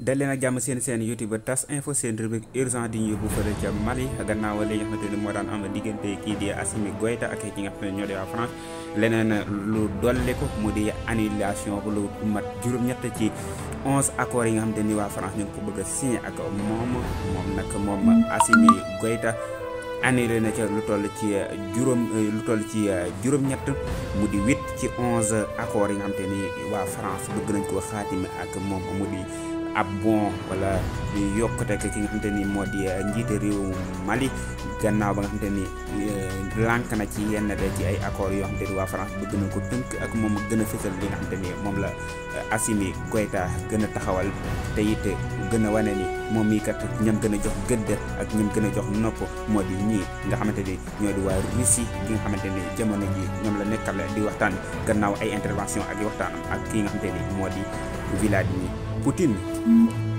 dal leen ak jàmm seen seen youtube tas info seen rubrique urgent di ñu yóbbu fële ca Mali gannaaw li nga xamante ni moo daan am diggante kii di Assimi Goïta ak ki nga xam ne ñoo di waa France leneen lu dolli ko mu di annulation lu mat juróom-ñett ci onze accords yi nga xamante ni waa France ñu ngi ko bëgg a signé ak moom moom nag moom Assimi Goïta annulé na ca lu toll ci juróom lu toll ci juróom-ñett mu di huit ci onze accords yi nga xamante ni waa France bëgg nañ koo xaatime ak moom mu di ab bon wala yokkute ki nga xamante ni moo di njiite réew Mali gannaaw ba nga xamante ni lànk na ci yenn de ci ay accords yoo xamante ni waa France bëgg nañ ko tënk ak moom gën a fësal li nga xamante ni moom la Assimi Goïta gën a taxawal te it gën a wane ni moom mii kat ñam gën a jox gëdd ak ñam gën a jox nopp moo di ñii nga xamante ni ñoo di waa Russie gi nga xamante ni jamono ji ñoom la nekkal di waxtaan gannaaw ay intervention ak waxtaan ak ki nga xamante ni moo di Vladimir Poutine